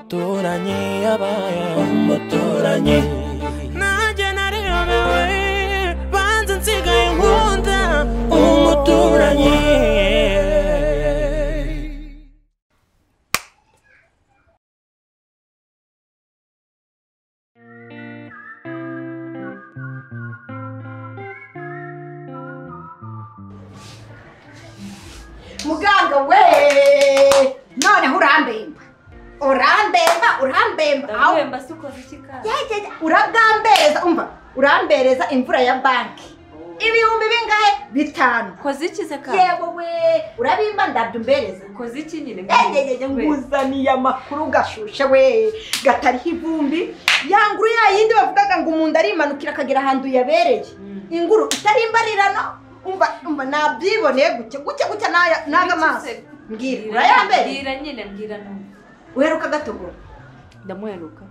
umuturanyi yabaye umuturanyi nanjye nariyobewe banze nsigaye nkunda umuturanyi muganga we noneho urambemba urambemba urambemba aho ndabwemba si ukoze iki kandi yegeye urabwambereza umva urambereza imvura ya banki ibihumbi bingahe bitanu ukoze iki se kandi yewe we urabimba ndabyo umbereza ukoze iki nyine yegeye nkuzaniye amakuru gashushe we gatariho ivumbi ya nguru ya yindi bavugaga ngo umuntu arimanukira akagera ahantu yabereye inguru itari imbarirano umva umva nabyiboneye gutya gutya gutya n'aya- n'aga maso mbwira urayambere mbwira nyine mbwira numva uheruka gatogora ndamuheruka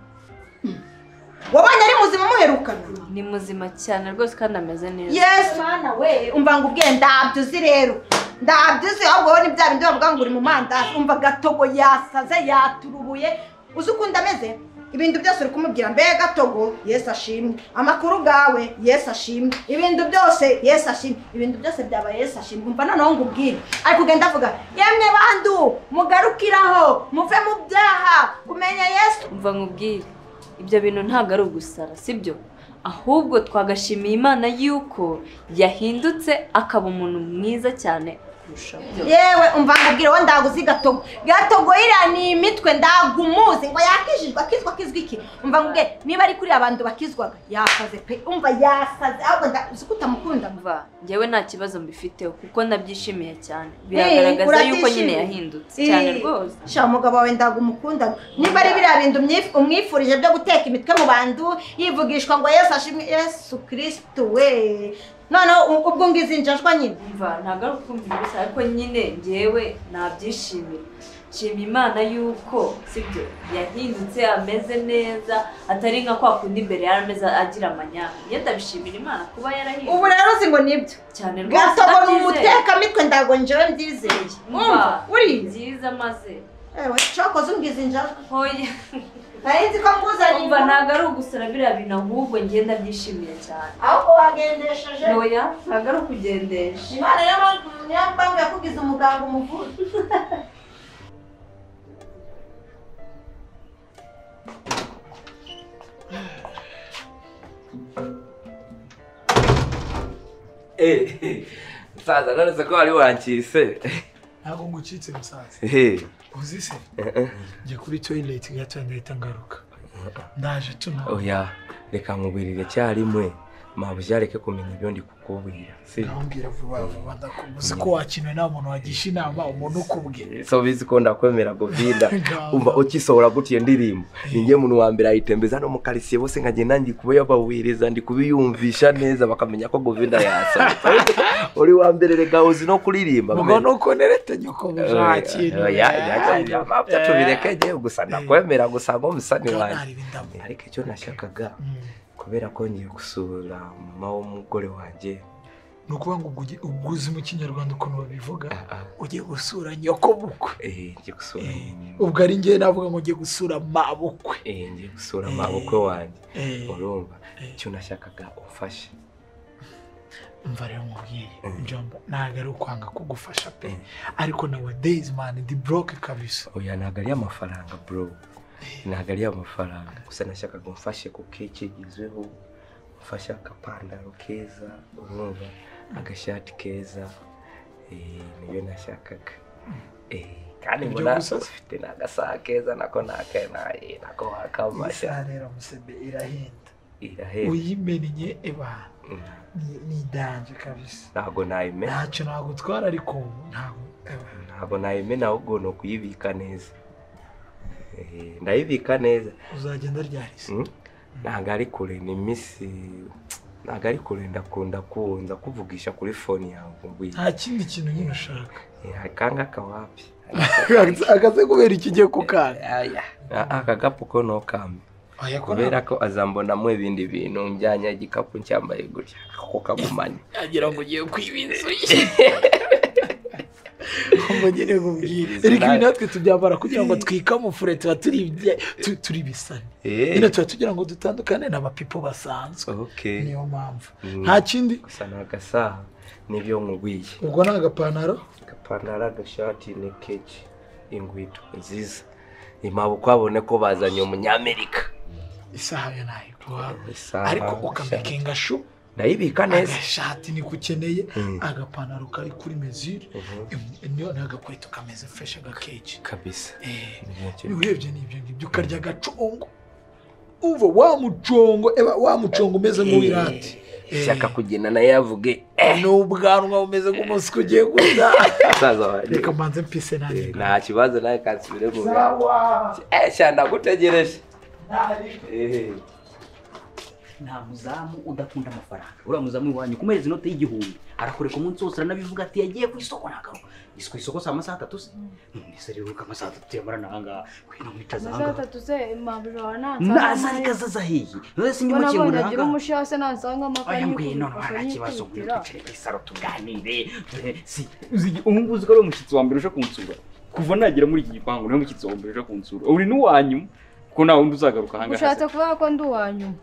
wabonye ari muzima muherukana ni muzima cyane rwose kandi ameze neza yesu mwana we umva ngo ubwe ndabyo uzi rero ndabyo uzi ahubwo wowe ni bya bindi bavuga ngo uri mu mandazi umva gatogo yasaze yaturubuye uzi ukuntu ameze ibintu byose uri kumubwira mbe gatogo yesu ashimwe amakuru bwawe yesu ashimwe ibintu byose yesu ashimwe ibintu byose byaba yesu ashimwe umva noneho ngo ubwire ari kugenda avuga yemwe bandu mugarukiraho muve mu byaha kumenya yesu umva nkubwire ibyo bintu ntabwo ari ugusara sibyo ahubwo twagashimiye imana y'uko yahindutse akaba umuntu mwiza cyane kurushaho yewe umva nkubwire wowe ndaguzi gatogo gatogo iriya ni imitwe ndagumuzi ngo yakijijwe akizwa akizwa iki umva nkubwire niba ari kuri abantu bakizwaga yasaze pe umva yasaze ahubwo nda- uzi ko utamukunda mva umva njyewe nta kibazo mbifiteho kuko ndabyishimiye cyane Eh, biragaragaza urabyishimiye? yuko nyine yahindutse cyane rwose sha umugabo wawe ndagumukunda niba ari biriya bintu umyif- umwifurije byo guteka imitwe mu bantu yivugishwa ngo yesu ashimwe yesu kirisitu we noneho u- ubwo ngizi njajwa nyine umva ntabwo ari ukumva gusa ariko nyine njyewe nabyishimira nshima imana y'uko sibyo yahindutse ameze neza atari nka kwa kundi mbere yari ameze agira amanyanga njye ndabishimira imana kuba ubu yarahindutse rero uzi ngo nibyo cyane rwose gatogora ndabyizeye. umutekamitwe ndago njyewe mbyizeye umva Umva uriya byiza maze ewe cokoze umbwiza injajwa hoya nari nzi ko nguzanye umva ntabwo ari ugusara biriya bintu ahubwo ngenda byishimiye cyane ahubwo wagendesheje hoya ntabwo ari ukugendesha imana y'aba- y'abambe yakugize umuganga umuvura musaza none se ko wari wankise ntabwo ngucitse musaza Ehe. uzi se njya kuri toyileti gato ndahita ngaruka ndaje tuna oya reka nkubwirire icyarimwe mabuja areke kumenya ibyo ndi kukubwira si ndamubwira vuba vuba ndakubuze ko wakinwe nta muntu wagisha inama umuntu ukubwiye so bizi ko ndakwemera govinda Ngamba. umva ukisohora gutya iyo ndirimbo ninjye muntu wa mbere ayitembereza no mu karitsiye bose nkagenda ndi kubabawiriza ndi kubiyumvisha neza bakamenya ko govinda yasohotse uri wa mbere rega uzi no kuririmba mugo nuko nerete nyoko Oya, oya, ibyo mapfa tubireke njyewe gusa ndakwemera gusa ngo musani wanjye ari bindamu ariko icyo nashakaga kubera ko ngiye gusura mama w'umugore wanjye ni ukuvuga ngo ubwo ugi- ubwo uzi mu kinyarwanda ukuntu babivuga Ah, ah, ugiye gusura nyoko bukwe eh, ngiye gusura Eh, ubwo ari njye navuga ngo ugiye gusura mabukwe eh, ngiye gusura Eh. mabukwe wanjye Eh, urumva eh. icyo nashakaga ufashe umva rero nkubwire Mm. njomba ntabwo ari ukwanga kugufasha pe Mm. ariko na days man di broke kabisa oya ntabwo ari amafaranga bro ntabwo ari amafaranga gusa nashakaga umfashe ku kigezweho umfashe akapantaro keza urumva agashati keza eh, niyo nashakaga Eh, kandi Ibyo mbona gusa? ufite n'agasaha keza nako naka naye nako wakamashya isaha rero musebe irahenda irahera uyimenye eba Mm. ni ni idanje kabisa ntabwo nayimena ntacyo nagutwara ariko ntabwo eba. ntabwo nayimena ahubwo ni ukuyibika neza Eh, ndayibika neza uzagenda ryarise Mm. ntabwo ari kure ni iminsi ntabwo ari kure ndakunda kunza kuvugisha kuri fone yawe nta kindi kintu nyine ushaka akanga kawapi akaze kubera iki ugiye kukanga aka gapu ko ntukambe oya ko kubera ko azambonamo ibindi bintu njyanye igikapu ncyambaye gutya ako kagumanye nagira ngo ugiye kwiba inzu ye ndirimbo ngenewe mubwiriza erega ibi natwe tubyambara kugira ngo twikamufure tuba turi ibye- tu- turi ibisani Eh. nyine tuba tugira ngo dutandukane n'abapipo basanzwe Okay. niyo mpamvu Mm. nta kindi gusa ni agasaha nibyo nkubwiye ubwo ni agapantaro agapantaro agashati n'ikeji ingwito nziza impamvu kwabone ko bazanye umunyamerika isaha yo nayiguha Isaha, ariko ukamakinga shu ndayibika neza agashati niko ukeneye Mm. agapantaro kari kuri mezire Mhm. im- niyo n'agakweto kameze fureshi agakeji kabisa Eh, Nicyo. iyo urebye ni ibyo ngibyo ukarya agacongo uva wa mucongo eba wa mucongo umeze nk'uwirati shaka kugenda nayo yavuge eh, ni ubwanwa bumeze nk'umuswi ugiye guta musaza wanjye reka mbanze mpise nanjye Eh, nta kibazo nawe kansubire mu biro shyanda gutegereje nta muzamu udakunda amafaranga uriya muzamu iwanyu kumuhereza inoti y'igihumbi arakoreka umunsi wose aranabivuga ati yagiye ku isoko nagaruka isi ku isoko saa masaha atatu se none se rero uko amasaha atatu yamara nahangaha kwino mwicaza amasaha ahangaha atatu se mabiro naza ntansanga ariko azaza hehe none se mbona ndimo abonye agira kingura ahangaha umushaha se nansanga amakaye oya ngwino n'ikubita none nta kibazo ngwino akanyikubitira twicare kuri saro tuganire dore si ubu ngubu uzi ko ari umushyitsi wa mbere uje kunsura kuva nagera muri iki gipangu niwe mushyitsi wa mbere uje kunsura uri n'uwanyuma kuko nta wundi uzagaruka ahangaha ushatse kuvuga ko ndi uwa nyuma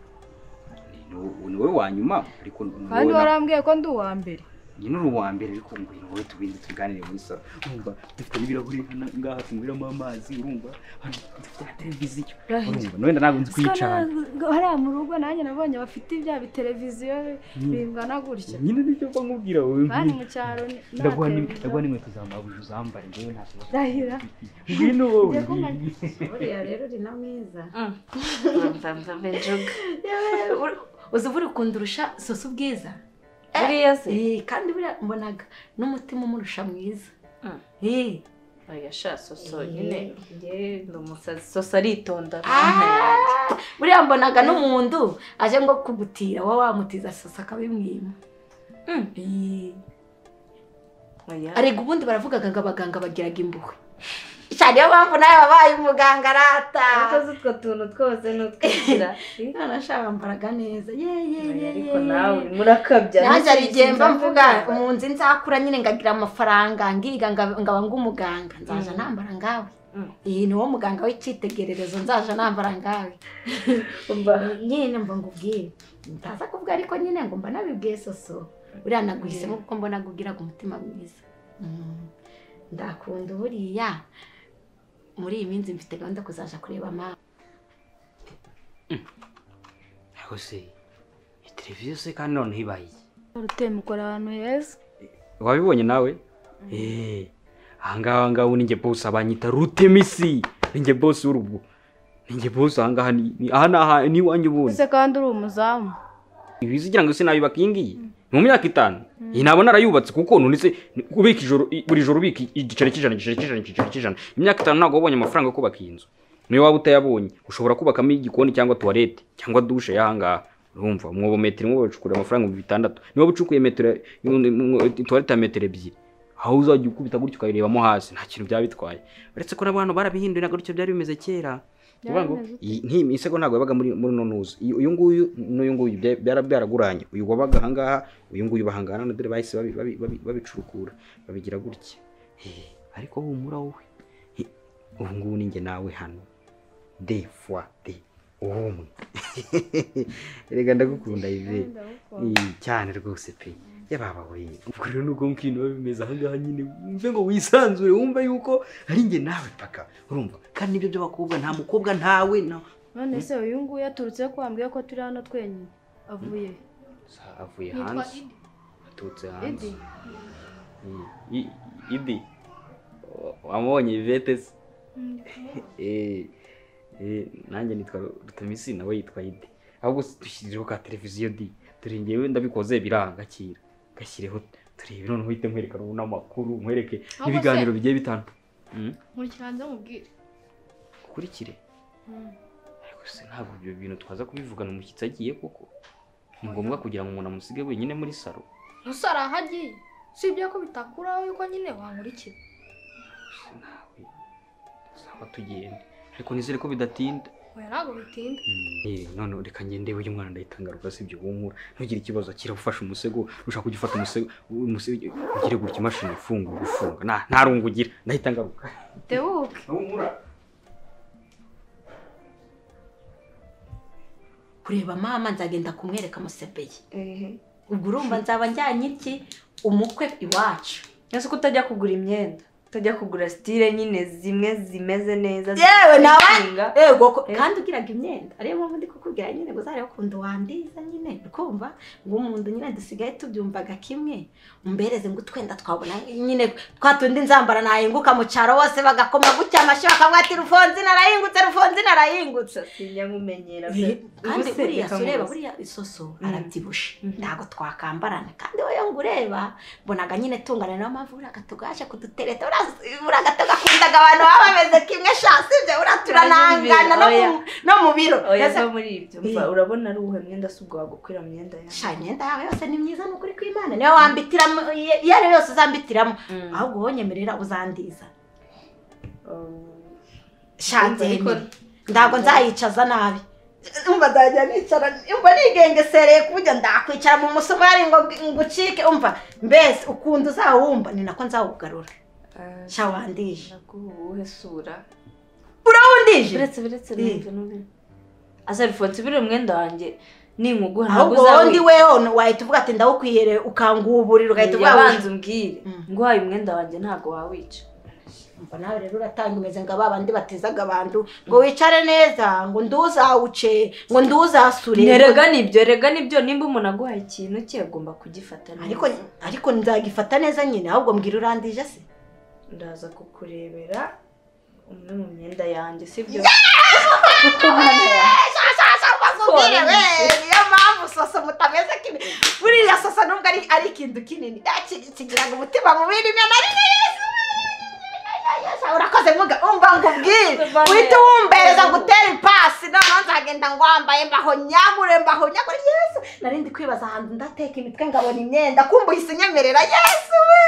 ni wowe wa nyuma ariko ni wowe kandi na- warambwiye ko ndi uwa mbere nyine uri uwa mbere ariko ngo ni wowe tubindi tuganire muri salo urumva dufite n'ibirahuri hano ngaha tunyweramo amazi urumva hano dufite na televiziyo Rahira. urumva nowe ntabwo nzi Sika kuyicara na- hariya mu rugo nanjye nabonye bafite ibya biteleviziyo bingana gutya nyine nibyo mba nkubwira wowe kandi mu cyaro ni- nta ndaguha n'im- televiziyo. ndaguha n'inkweto za mabuja uzambare ngewe nta kibazo Rahira. ngwino wowe Njya kumenya. buriya rero uri na mwiza uzi uba uri kundurusha sosa ubwiza buriya se Eh, kandi buriya mbonaga n'umutima umurusha mwiza Mm. Eh, oya sha soso Eh, nyine eh. ndi umusazi soso aritonda Ah, buriya mbonaga n'umuntu aje ngo kugutira wowe wamutiza sasa akabimwima Mm. Eh, oya arega ubundi baravugaga ngo abaganga bagiraga impuhwe cyane niyo mpamvu nawe wabaye umuganga arata ariko uzi utwo tuntu twose ni utwigira none ashaka mbaraga neza ye ye ye ariko ye. nawe urimo urakabya nanjye hari igihe mba Sinzi mvuga sinzi. mu nzu nzakura nyine ngagira amafaranga ngiga ngaba ngaba ng'umuganga nzaja nambara ngawe Mm. iyi ni wo muganga w'icyitegererezo nzaja nambara ngawe Umva, nyine mba ngubwire ntaza kuvuga ariko nyine ngo mba nabibwiye soso buriya naguhisemo kuko mbona gugiraga umutima mwiza Mm. ndakunda buriya muri iyi minsi mfite gahunda yo kuzaja kureba mama ariko se iyo televiziyo se kandi noneho ibaye iki? rutema ukora ahantu heza wabibonye nawe eee ahangaha ahangaha ubu ninjye bose abanyita rutemisi ninjye bose w'urugo ninjye bose ahangaha ni ni- aha ni aha ni iwanyu ubundi ese kandi uri umuzamu ibizi ugira ngo ese nayubaka iyi ngiyi ni mu myaka itanu iyi ntabwo narayubatse kuko none se ni- ubika ijoro i- buri joro ubika i- igiceri cy'ijana igiceri cy'ijana igiceri cy'ijana imyaka itanu ntabwo wabonye amafaranga yo kubaka iyi nzu niyo waba utayabonye ushobora kubakamo igikoni cyangwa tuwarete cyangwa dushe y'ahangaha urumva umwobo metero imwe bacukurira amafaranga ibihumbi bitandatu niba ucukuye metero tuwarete ya metero ebyiri aho uzajya ukubita gutyo ukayirebamo hasi nta kintu byaba bitwaye uretse ko n'abantu barabihinduye ntabwo gutyo byari bimeze kera Uvuga ngo, iyi- nk'iyi misego ntabwo yabaga muri muri no ntuzi Iyi- uyu nguyu n'uyu nguyu bya- byara byaraguranye uyu wabaga ahangaha uyu nguyu bahangana na dore bahise babi- babi- babi- babicurukura babigira gutya Eh, ariko humura wowe Eh, ubu ngubu ni njye nawe hano de fois de ubumwe reka ndagukunda ive Eh, cyane rwose pe yababa we ubwo rero nubwo mbwira biba bimeze ahangaha nyine wumve ngo wisanzure wumve yuko ari njye nawe paka urumva kandi nibyo by'abakobwa nta mukobwa ntawe na- none se uyu nguyu yaturutse ko wambwiye ko turi hano twenyine avuye Sa avuye Yitwa hanze Idi. aturutse hanze Edi I- I- idi wa- wamubonye ivete se Eh, eh, nanjye nitwa rutamisi nawe yitwa idi ahubwo se dushyirireho ka televiziyo di dore ngewe ndabikoze biranga gakira gashyireho turebe noneho uhite nkwereka n'amakuru nkwereke se- n'ibiganiro bigiye bitandukanye Mm? nkurikiranze mubwire ukurikire ariko se ntabwo ibyo bintu twaza kubivugana umushyitsi agiye koko ni ngombwa kugira ngo umuntu amusige wenyine muri salo gusa hari aho agiye si ibyo ko bitakuraho yuko nyine wankurikira nawe tuzaba tugenda ariko nizere ko bidatinda oya ntabwo bitinda Eh, none reka ngende we umwana ndayitangaruka sibyo wumura ntugire ikibazo kira ufashe umusego ushaka kujya ufata umusego umusego ugire gutya imashini ifunga ufunga nta nta rungu ugira ndayitangaruka tebuke wumura kureba mama nzagenda kumwereka amusebeye ubwo urumva nzaba njyanye iki umukwe iwacu ese ko utajya kugura imyenda utajya kugura sitire nyine zimwe zimeze neza yewe nawe zikinga. yego ko kandi ugiraga imyenda ariyo mpamvu ndi kukubwira nyine ngo uzarebe ukuntu wandiza nyine ukumva ngo umuntu nyine dusigaye tubyumvaga kimwe umbereze ngo utwenda twabona nyine twa tundi nzambara nahinguka mu cyaro hose bagakoma gutya amashyi bakavuga ati rufonzi narahingutse rufonzi narahingutse sinya nkumenyera kandi Ubuse buriya reka si ureba nkubaze. buriya isoso Mm. arabyibushe Mhm. ntabwo twakambarana kandi wowe ngo ureba mbonaga nyine tungana niyo mpamvu buriya gato gaje kudutereta buriya- buriya gato gakundaga abantu baba bameze kimwe sha sibyo buriya turanangana no mu- no mu biro oya Mbese- va muri ibyo mva urabona ari uwuhe mwenda si ubwo wagukwira myenda yawe sha imyenda yawe yose ni myiza ni ukuri kw'imana niyo wambitiramo iyo- iyo ari yo yose uzambitiramo Mm. ahubwo wonyemerera uzandiza Oh. sha Ndumva ariko- nzemera ntabwo nzayicaza nabi umva nzajya nicara umva nigengesereye kuburyo ndakwicara mu musomo yari ngo ngo ucike umva mbese ukunda uzawumva ni nako nzawugarura Ah, sha wandije naguha uwuhe sura urawundije uretse uretse Eh. n'ibyo n'ibyo asa bifonse biri umwenda wanjye ninkuguha ntabwo ahubwo uzawi- wondi weho wahita uvuga ati ndawukwiyere ukanguburira ugahita uvuga yabanza umbwire Mm. nguhaye umwenda wanjye ntabwo wawica ngo nawe rero uratanga imeze ngo abandi batezaga abantu ngo wicare neza ngo nduzawuce ngo nduzasure rega nibyo rega nibyo nimba umuntu aguhaye ikintu cye agomba kugifata neza ariko ariko nzagifata neza nyine ahubwo mbwira urandije se ndaza kukurebera umwe mu myenda yanjye sibyo Ubwire we, niyo mpamvu soso mutameze kimwe buriya soso nubwo ari ari ikintu kinini eh, ki- kigiraga umutima mubi rimwe na rimwe yesu Yesu, urakoze vuga umva nkubwire uhita wumbereza ngo utere ipasi noneho nzagenda ngo wambaye mbaho nyamure mbaho nyakore yesu nari ndi kwibaza ahantu ndateka imitwe ngabona imyenda kumva uhise unyemerera yesu we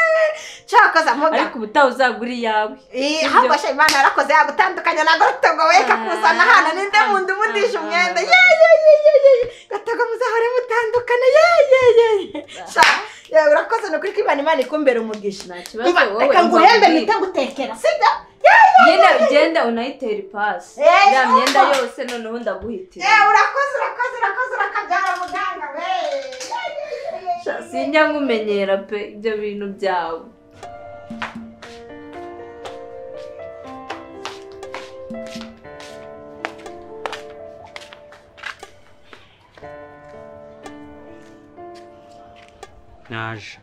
cyakoze mvuga ariko ubutaha uzagura iyawe Eh, ahubwo shya imana yarakoze yagutandukanya na gatogo we ikakuzana hano ninde muntu ubudisha umwenda ye ye ye ye ye gatogo muzahore mutandukana ye ye ye ye sha ye urakoze ni ukuri ko imana imana ikumbera umugisha nta kibazo Umva, wowe reka nguhembe nzakubwira. mpite ngutekera sibyo ye nyine ugenda unayitere ipasi Eh, ya myenda umva. yose noneho ndaguhitira ye urakoze urakoze urakoze urakabyara muganga we Ye, ye, ye, ye, ye. sinjya nkumenyera pe ibyo bintu byawe naje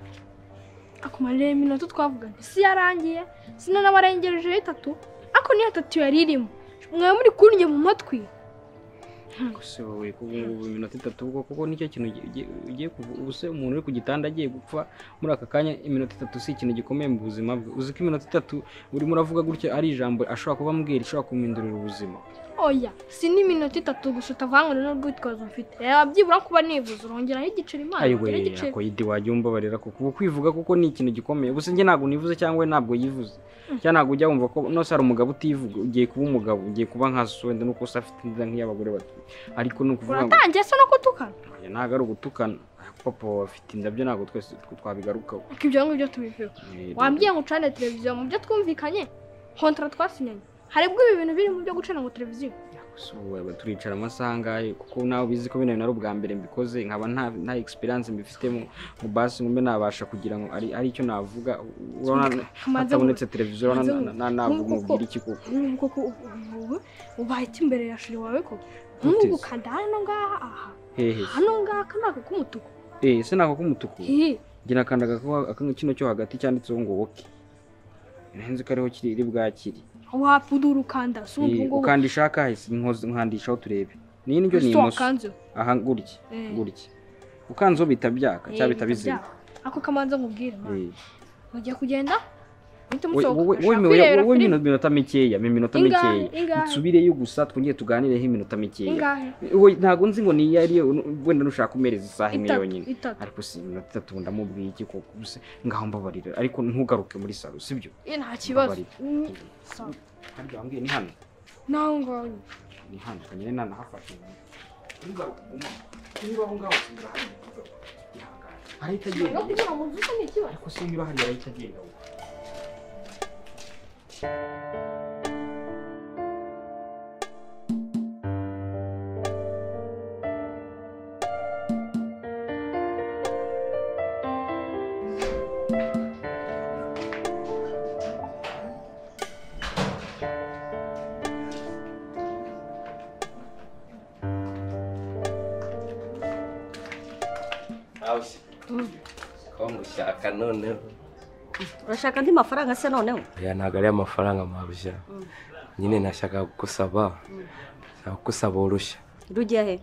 akumarira iminota twavugana isi yarangiye sino nabarengerejeho itatu ariko niyo itatu yari irimo mwaba muri kurinjye mu matwi gusa wowe kuba ubu iminota itatu ubwo kuko nicyo kintu ugi- ugi- ugiye kuvu- ubu se umuntu uri ku gitanda agiye gupfa muri aka kanya iminota itatu si ikintu gikomeye mu buzima bwe uzi ko iminota itatu urimo uravuga gutya ari ijambo ashobora kuba ambwira ishobora kumindurira ubuzima oya si n'iminota itatu gusa utavangana n'urwitwazo mfite reba byibura kuba nivuze urongeraho igiceri imana ayiwe urongeraho igiceri akoyidi wajya umbabarira kuko ubu kwivuga kuko ni ikintu gikomeye gusa njye ntabwo nivuze cyangwa we ntabwo yivuze cyangwa ntabwo ujya wumva ko nose hari umugabo utivuga ugiye kuba umugabo ugiye kuba nka so wenda nuko se afite inda nk'iy'abagore batuye ariko ni ukuvuga ngo uratangiye se no kutukana "Oya, ntabwo ari ugutukana papa wawe afite indabyo ntabwo twese twabigarukaho ariko ibyo ngibyo tubivuga wambwiye ngo ucane televiziyo mu byo twumvikanye kontara twasinyanye haribwo ibi bintu biri mu byo gucana ngo televiziyo Gusa ubu waba turicara amasaha angahe kuko nawe ubizi ko bino bintu ari ubwa mbere mbikoze nkaba nta nta experience mbifitemo ngo basi ngumbe nabasha kugira ngo ari ari icyo navuga urabona Maze hatabonetse televiziyo urabona maze ngo- na- na- ntabwo nk'uko- umubwira iki kuko nk'ubu koko ubu- ubu ubaye iki imbere ya shiri wawe koko Gute nk'ubu se? kanda hano ngaha aha hehe hano ngaha aka ni ako k'umutuku eh se nako k'umutuku hihi njye nakandaga ko aka- kino cyo hagati cyanditseho ngo woke nzi ko ariho kiri iri bwakiri wapudura ukanda si Eh, ubu ngubu ukandisha akahe Se nkoze- nkandishaho turebe ni indyo ni ese imoso wakanzeho aha gutya Eh. gutya ukanzeho bita byaka Eh, cyangwa bita bikaba bizima byaba. ako kamanza nkubwire mwana Eh. mugiye kugenda muhite Wowe- musohoka wowe- wowe ndashaka mi- kwirebera wowe filime. iminota mikeya mi minota Ingahe? mikeya Ingahe? nsubireyo gusa twongere tuganireho iminota mikeya ingahe Wowe ntabwo nzi ngo niyo ariyo nu- wenda nushaka kumereza isaha imwe Itatu, yonyine itatu. ariko si iminota itatu ubu ndamubwiye iki koko ubuse ngaho mbabarira ariko ntugaruke muri salo sibyo Eh, nta kibazo Mbabarira. Mm, sawa. harya wambwiye ni hano naho ngaho ni hano nyine nanahafashe ntugaruke umuntu niba aho ngaho usubira hariya ihangane arahita agenda kugira ngo uzuze ni ikibazo ariko se niba hariya arahita agenda we ko mushaka noneho urashaka andi mafaranga se noneho ya ntabwo ari amafaranga mabya nyine nashaka kugusaba nakugusaba urushya rujya he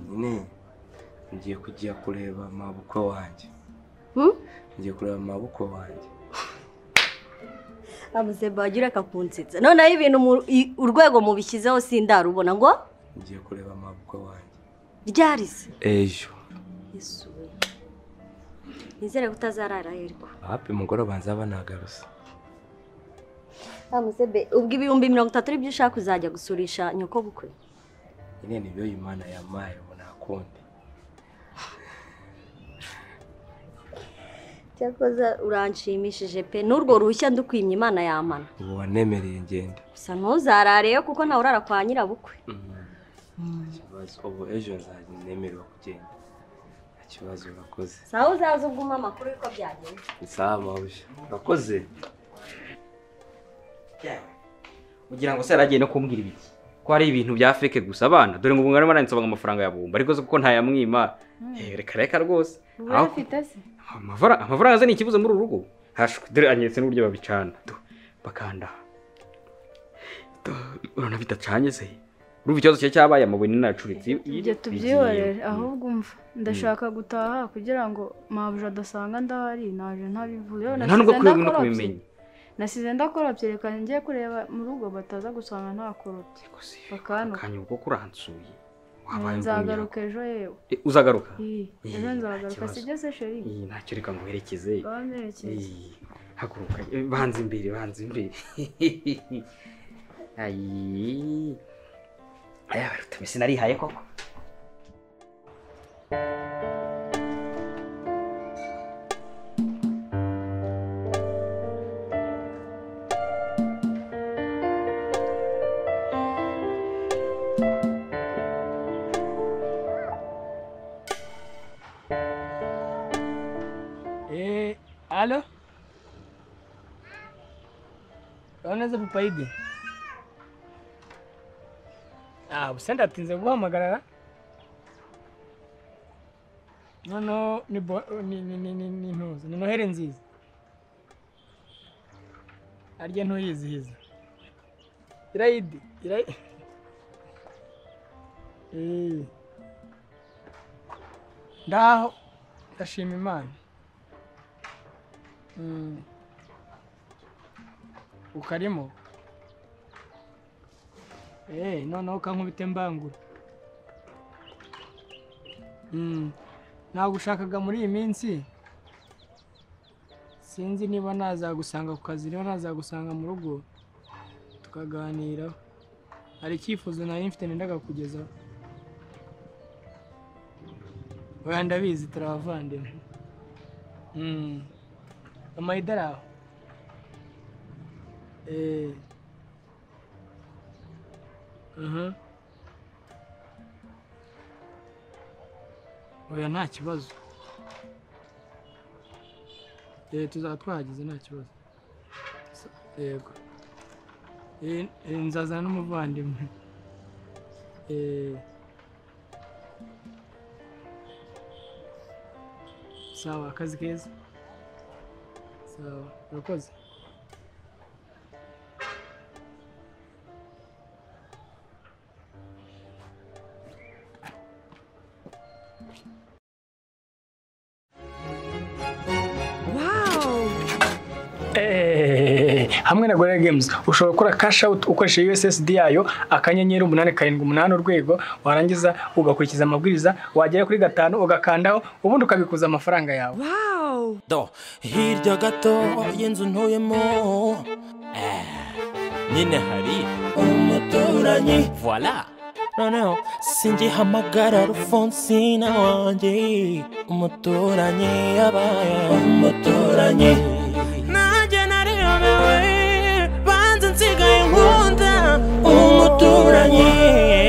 nyine ngiye kujya kureba mabukwe wanjye Hmm? ngiye kureba mabukwe wanjye abuze bagira akakunsetsa noneho ibintu mu- i- urwego mubishyizeho sindarubona ngo ngiye kureba mabukwe wanjye ryari se ejo yesu we nizere ko utazarara yerwa hapi mugoroba nzaba nagarusa amusebe ubwo ibihumbi mirongo itatu ari byo ushaka kuzajya gusurisha nyoko bukwe nyine nibyo imana yamaye ubu nakundi cyakoze uranshimishije pe n'urwo ruhushya ndukwimye imana yamana ubu wanemereye ngenda gusa ntuzarareyo kuko ntawe urara kwa nyirabukwe ikibazo ubu ejo nzajya nemererwa kugenda nta kibazo urakoze sawa uzaza ubwo umpa amakuru y'uko byagenze ni sawa mabya urakoze ugira ngo se yaragiye no kumbwira ibiki ko hari ibintu bya feke gusa abana dore ngo ubu barimo baransaba amafaranga ya bumba ariko se kuko ntayamwima Eh, reka reka rwose wowe ufite se Amavara- amafaranga se ni ikibazo muri uru rugo hashwe dore anyeretse n'uburyo babicana tu, bakanda Tu, urabona bidacanye se urumva ikibazo cye cyabaye amabuye ni nayacuritse ibyo tubyihorere ahubwo umva ndashaka gutaha kugira ngo mabuja adasanga ndahari naje ntabivuye nta nubwo kuri no kubimenya nasize ndakorapye reka ngiye kureba mu rugo bataza gusanga ntakoropye bakantuka kanya ubwo kuransuye wabaye nzagaruka ejo yewe Eh, uzagaruka Ih, Eh, ejo nta nzagaruka kibazo. sibyo se sheri Ih, ntacyo reka ngo werekeze bamerekeza Ih, haguruka Eh, banza imbere banza imbere ayi aya barutume sinarihaye koko Eh, alo? Unaweza kupaidi? Ah, usenda tinze guhamagarara. Nono ni bo- ni ni ni ni ni ntuzi. Ni noheri nziza. Arya ntuyizihiza. Iraidi, iraidi. Eh. Ndaho ndashima Imana. Mm. ukarimo Eh, noneho ukankubita mbangura Mm, nagushakaga muri iyi minsi sinzi niba nazagusanga ku kazi niba nazagusanga mu rugo tukaganiraho hari icyifuzo nari mfite nendaga kukugezaho oya ndabizi turi abavandimwe Mm. amayidaraho eh aha oya nta kibazo eh tuzaba twahageze nta kibazo Sa- yego eh eh, nzazana n'umuvandimwe eh sawa akazi keza sawa urakoze Eh, hamwe na Gorilla Games ushobora gukora cash out ukoresheje USSD yayo akanyenyeri umunani karindwi umunani urwego warangiza ugakurikiza amabwiriza wagera kuri gatanu ugakandaho ubundi ukabikuza amafaranga yawe Do, hirya gato y'inzu ntuyemo Eh, nyine hari umuturanyi voila noneho singihamagara rufonsina wanjye umuturanyi yabaye umuturanyi nanjye nariyobewe banze nsigaye nkunda umuturanyi